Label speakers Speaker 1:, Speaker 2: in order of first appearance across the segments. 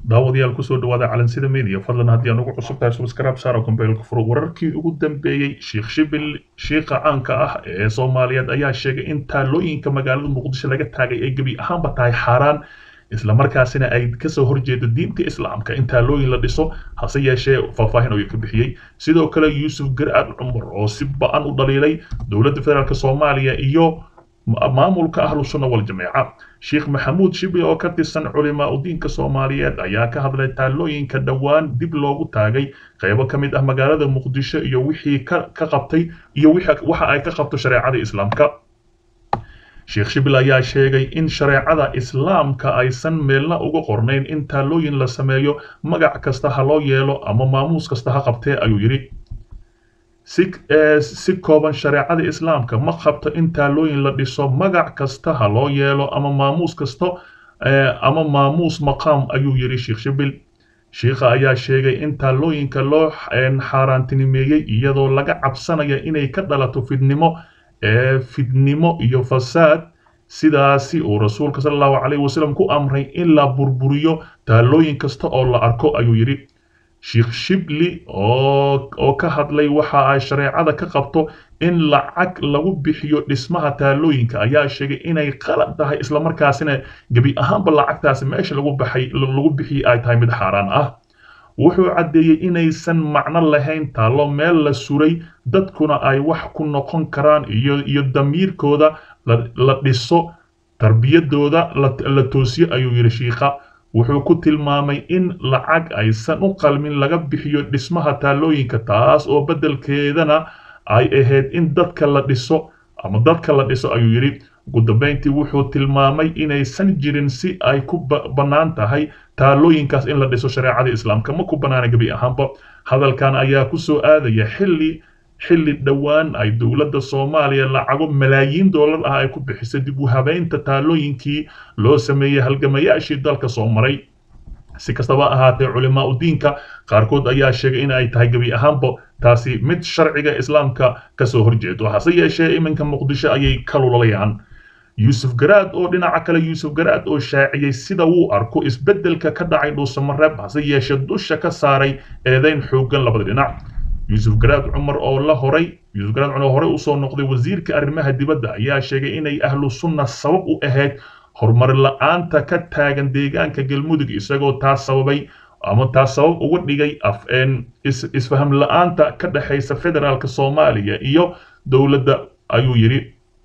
Speaker 1: daawadayaal kusoo dhawaada calansida media fadlan haddii aan ugu cusub tahay subscribe saaro kombeelka furo wararkii ugu dambeeyey sheekh shibil shiikha caanka ah ee soomaaliyeed ayaa sheegay in taalooyinka magaalada muqdisho laga taagay ay gebi ahaanba tahay xaaraan islamarkaasina ay kasoo horjeedo diinta islaamka in taalooyin la dhiso hase yeeshee faahfaahin ayuu ka bixiyey sidoo kale yuusuf gar'aad cumar oo si ba-an u dhaliilay dowladda federaalk soomaaliya iyo maamulka ahlu sunna wal jameeca sheekh maxamuud shibi oo ka tirsan culimaa udiinka soomaaliyeed ayaa ka hadlay taalooyinka dhowaan dib loogu taagay qaybo ka mid ah magaalada muqdisho iyo wixii ka qabtay iyo waxa ay ka qabto shareecada islaamka sheekh shibil ayaa sheegay in shareecada islaamka aysan meelna uga qornayn in taalooyin la sameeyo magac kasta ha loo yeelo ama maamuus kasta ha qabtee ayuu yidhi si kooban shareecada islaamka ma qabto in taalooyin la dhiso magac kasta ha loo yeelo ama maamuus kasto ama maamuus maqaam ayuu yidhi sheekh shibil shiikha ayaa sheegay in taalooyinka loo xaaraantinimeeyey iyadoo laga cabsanaya inay ka dhalato fidnimo fidnimo iyo fasaad sidaasi uu rasuulka sala allahu calayhi wasallam ku amray in la burburiyo taalooyin kasta oo la arko ayuu yidhi sheekh shibli oo ka hadlay waxa ay shareecada ka qabto in lacag lagu bixiyo dhismaha taalooyinka ayaa sheegay inay qalad tahay islamarkaasina gebi ahaanba lacagtaasi meesha lagu baxay lagu bixiyay ay tahay mid xaaraan ah wuxuu caddeeyey inaysan macno lahayn taallo meel la suray dadkuna ay wax ku noqon karaan iyo iyo damiirkooda la dhiso tarbiyadooda la toosiyo ayuu yidhi shiikha wuxuu ku tilmaamay in lacag aysan u qalmin laga bixiyo dhismaha taalooyinka taas oo beddelkeedana ay ahayd in dadka la dhiso ama dadka la dhiso ayuu yidhi ugu dambayntii wuxuu tilmaamay inaysan jirin si ay ku bannaan tahay taalooyinkaas in la dhiso shareecada islaamka ma ku bannaana gebi ahaanba hadalkan ayaa ku soo aadaya xilli xilli dhowaan ay dowladda soomaaliya lacago malaayiin doolar ah ay ku bixisay dib u habeynta taalooyinkii loo sameeyey halgamayaashii dalka soo maray si kastaba ahaatee culimaa udiinka qaarkood ayaa sheegay in ay tahay gebi ahaanba taasi mid sharciga islaamka kasoo horjeedo hase yeeshee iminka muqdisho ayay ka lulalayaan yuusuf garaad oo dhinaca kale yuusuf garaad oo shaaciyey sida wuu arko isbeddelka ka dhacay dhuusamareeb hase yeeshee dusha ka saaray eedayn xooggan labada dhinac yuusuf garaad cumar oo la horay yuusuf garaad cumar oo horey usoo noqday wasiirka arrimaha dibadda ayaa sheegay inay ahlu sunna sabab u ahayd horumar la-aanta ka taagan deegaanka galmudug isagoo taas sababay ama taas sabab uga dhigay isfaham la-aanta ka dhexaysa federaalka soomaaliya iyo dowladda ayuu yidhi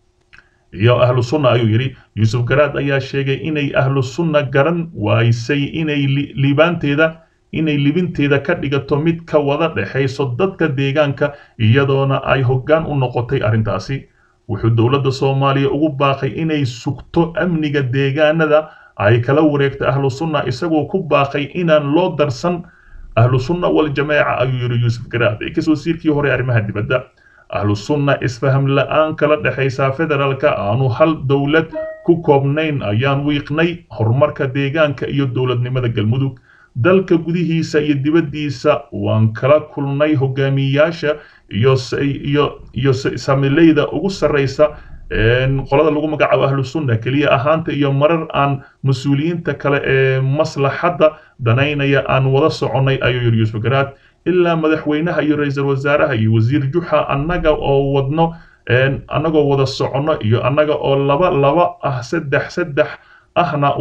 Speaker 1: iyo ahlu sunna ayuu yidhi yuusuf garaad ayaa sheegay inay ahlu sunna garan waysay inay liibaanteeda inay libinteeda ka dhigato mid ka wada dhexayso dadka deegaanka iyadoona ay hoggaan u noqotay arrintaasi wuxuu dowladda soomaaliya ugu baaqay inay sugto amniga deegaanada ay kala wareegto ahlu sunna isagoo ku baaqay inaan loo darsan ahlu sunna wal jameeca ayuu yidhi yuusuf garaad ekas wasiirkii hore arrimaha dibadda ahlu sunna isfaham la-aan kala dhexaysa federaalka aanu hal dowlad ku koobnayn ayaan wiiqnay horumarka deegaanka iyo dowladnimada galmudug dalka gudihiisa iyo dibaddiisa waan kala kulnay hogaamiyayaasha iyo iyo iyo samileyda ugu sarraysa qolada lagu magacaabo ahlu sunna keliya ahaanta iyo marar aan mas-uuliyiinta kale ee maslaxadda danaynaya aan wada soconnay ayuu yidhi yuusuf garaad ilaa madaxweynaha iyo ra-iisul wasaaraha iyo wasiir juxa annaga oo wadno annagoo wada soconno iyo annaga oo laba laba ah saddex saddex ahna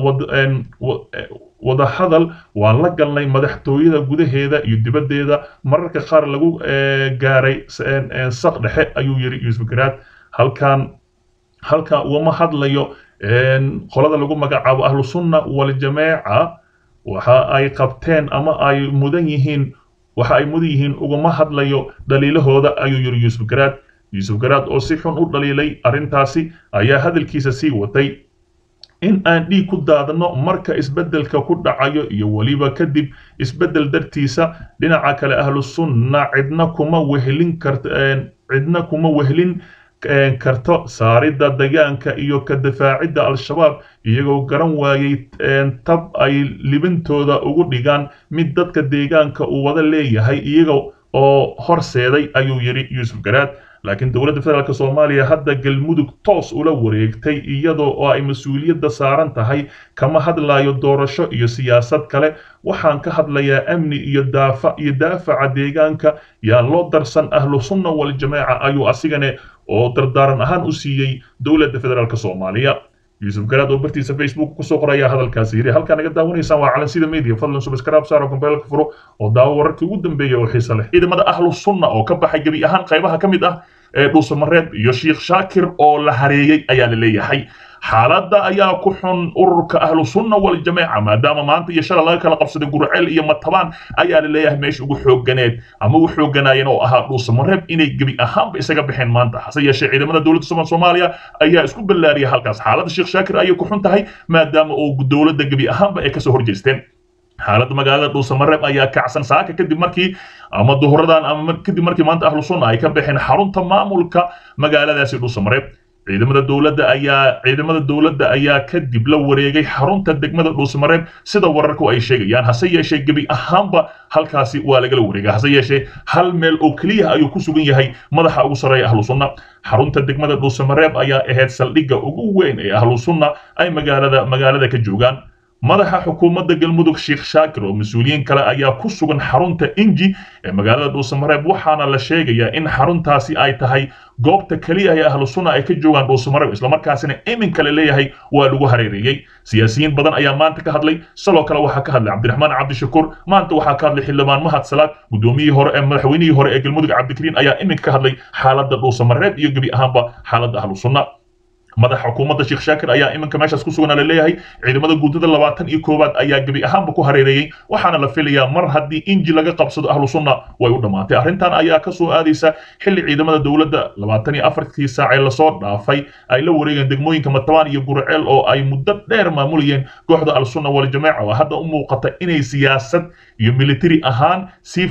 Speaker 1: wada hadal waan la galnay madaxtooyada gudaheeda iyo dibaddeeda mararka qaar lagu gaaray saq dhexe ayuu yidhi yuusuf garaad halkan halkan ugama hadlayo qolada lagu magacaabo ahlu sunna wal jameeca waxa ay qabteen ama ay mudan yihiin waxa ay mudan yihiin ugama hadlayo dhaliilahooda ayuu yidhi yuusuf garaad yuusuf garaad oo si xun u dhaliilay arrintaasi ayaa hadalkiisa sii watay in aan dhiig ku daadno marka isbeddelka ku dhacayo iyo weliba kadib isbeddel dartiisa dhinaca kale ahlu sunna cidna kuma wehlin kart cidna kuma wehlin karto saaridda degaanka iyo ka difaacidda al-shabaab iyagoo garan waayey tab ay libintooda ugu dhigaan mid dadka deegaanka uu wada leeyahay iyaga oo horseeday ayuu yidhi yuusuf garaad laakiin dowladda federaalk soomaaliya hadda galmudug toos ula wareegtay iyadoo oo ay mas-uuliyadda saaran tahay kama hadlayo doorasho iyo siyaasad kale waxaan ka hadlayaa amni iyo daafa iyo daafaca deegaanka yaan loo darsan ahlu sunna waljamaaca ayuu asigane oo dardaaran ahaan u siiyey dowladda federaalk soomaaliya yuusuf garaad oo bartiisa facebook kusoo qoraya hadalkaasi yiri halkaa naga daawanaysaan waa calansida media fadlan subscribe saaro gombeelka furo oo daawo wararkii ugu dambeeya oo xiisa leh ciidamada ahlu sunna oo ka baxay gebi ahaan qaybaha ka mid ah ee dhuusamareeb iyo sheekh shaakir oo la hareeyey ayaa la leeyahay xaaladda ayaa ku xun ururka ahlu sunna waljamaaca maadaama maanta iyo shalay laga kala qabsaday gurceel iyo matabaan ayaa la leeyahay meesha ugu xoogganeed ama ugu xoogganaayeen oo ahaa dhuusamareeb inay gebi ahaanba isaga baxeen maanta hase yeeshee ciidamada dowladda soomaaliya ayaa isku ballaariyay halkaas xaaladda sheekh shaakir ayay ku xun tahay maadaama oo dowladda gebi ahaanba ay kasoo horjeesteen xaaladda magaalada dhuusamareeb ayaa kacsan saaka kadib markii ama duhuradan ama kadib markii maanta ahlu sunna ay ka baxeen xarunta maamulka magaaladaasi dhuusamareeb ciidamada dowladda ayaa ciidamada dowladda ayaa kadib la wareegay xarunta degmada dhuusamareeb sida wararku ay sheegayaan hase yeeshee gebi ahaanba halkaasi waa lagala wareegay hase yeeshee hal meel oo keliya ayuu ku sugan yahay madaxa ugu sarreeya ahlu sunna xarunta degmada dhuusamareeb ayaa ahayd saldhigga ugu weyn ee ahlu sunna ay magaalada magaalada ka joogaan madaxa xukuumadda galmudug sheekh shaakir oo mas-uuliyiin kale ayaa ku sugan xarunta inji ee magaalada dhuusamareeb waxaana la sheegayaa in xaruntaasi ay tahay goobta keliya ee ahlu sunna ay ka joogaan dhuusamareeb islamarkaasina iminka la leeyahay waa lagu hareereeyey siyaasiyiin badan ayaa maanta ka hadlay sidoo kale waxaa ka hadlay cabdiraxmaan cabdishakuur maanta waxaa ka hadlay xildhibaan mahad salaad gudoomiyihii hore ee madaxweynihii hore ee galmudug cabdikariin ayaa iminka ka hadlay xaaladda dhuusamareeb iyo gebi ahaanba xaaladda ahlu sunna madaxa xukuumadda sheekh shaakir ayaa iminka meeshaas ku sugan la leeyahay ciidamada guutada labaatan iyo koowaad ayaa gebi ahaanba ku hareereeyey waxaana la filayaa mar haddii inji laga qabsado ahlu sunna way u dhammaatay arrintan ayaa kasoo aadaysa xilli ciidamada dowladda labaatan iyo afartii saac ee lasoo dhaafay ay la wareegeen degmooyinka matabaan iyo gurceel oo ay muddo dheer maamulayeen kooxda al-sunna waljamaaca oo hadda u muuqata inay siyaasad iyo military ahaan sii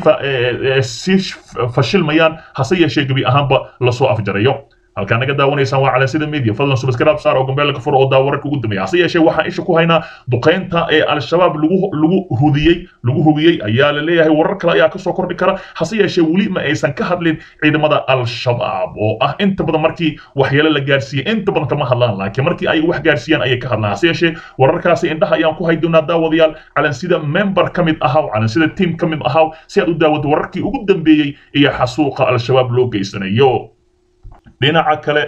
Speaker 1: sii fashilmayaan hase yeeshee gebi ahaanba lasoo afjarayo halkaa naga daawanaysaan waa calansida media fadlan subscribe saar oo gambeelka fur oo daawararka ugu dambeeya hase yeeshee waxaan isha ku haynaa duqaynta ee al-shabaab lagu lagu hudiyey lagu hubiyey ayaa la leeyahay warar kale ayaa kasoo kordhi kara hase yeeshee weli ma aysan ka hadlin ciidamada al-shabaab oo ah inta badan markii waxyeelo la gaarsiiyey inta badan kama hadlaan laakiin markii ay wax gaarsiiyaan ayay ka hadlaan hase yeeshee wararkaasi indhaha ayaan ku hay doonaa daawadayaal calansida member ka mid ahaw calansida team ka mid ahaw si aad u daawado wararkii ugu dambeeyey iyo xasuuqa al-shabaab loo geysanayo dhinaca kale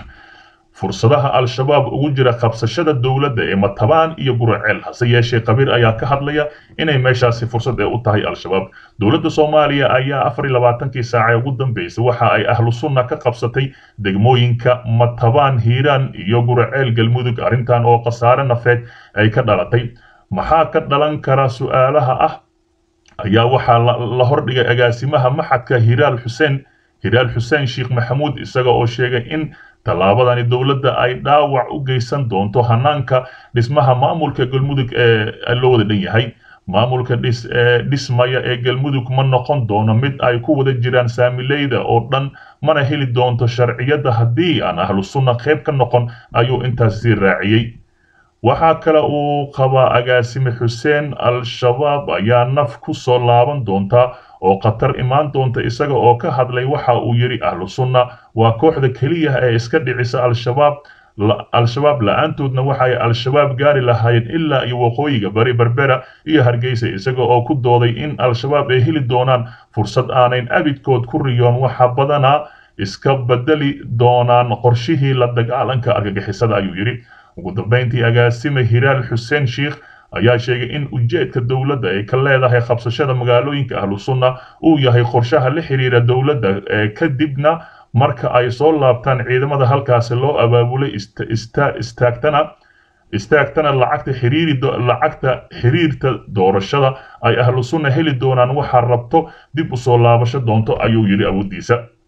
Speaker 1: fursadaha al-shabaab ugu jira qabsashada dowladda ee matabaan iyo gurceel hase yeeshee qabiir ayaa ka hadlaya inay meeshaasi fursad ee u tahay al-shabaab dowladda soomaaliya ayaa afar iyo labaatankii saace ugu dambeysay waxa ay ahlu sunna ka qabsatay degmooyinka matabaan hiiraan iyo gurceel galmudug arrintan oo khasaare nafeed ay ka dhalatay maxaa ka dhalan kara su-aalaha ah ayaa waxaa la hordhigay agaasimaha maxadka hiraal xuseen hiraal xuseen sheekh maxamuud isaga oo sheegay in tallaabadani dowladda ay dhaawac u geysan doonto hanaanka dhismaha maamulka galmudug ee loo wada dhan yahay maamulka dhis dhismaya ee galmudug ma noqon doono mid ay ku wada jiraan saamileyda oo dhan mana heli doonto sharciyadda haddii aan ahlu sunna qayb ka noqon ayuu intaas sii raaciyey waxaa kale uu qabaa agaasime xuseen al-shabaab ayaa naf ku soo laaban doonta oo khatar imaan doonta isaga oo ka hadlay waxa uu yidhi ahlu sunna waa kooxda keliya ee iska dhicisa al-shabaab al-shabaab la-aantoodna waxay al-shabaab gaari lahaayeen ilaa iyo waqooyiga bari berbera iyo hargeysa isaga oo ku dooday in al-shabaab ay heli doonaan fursad aanayn abidkood ku riyoon waxa badanaa iska bedeli doonaan qorshihii la dagaalanka argagixisada ayuu yidhi ugu dambeyntii agaasime hiraal xuseen sheikh ayaa sheegay in ujeedka dowladda ay ka leedahay qabsashada magaalooyinka ahlu sunna uu yahay qorshaha la xiriira dowladda ee kadibna marka ay soo laabtaan ciidamada halkaasi loo abaabulay istaagtana istaagtana lacagta xiriiri lacagta xiriirta doorashada ay ahlu sunna heli doonaan waxaa rabto dib u soo laabasho doonto ayuu yidhi awooddiisa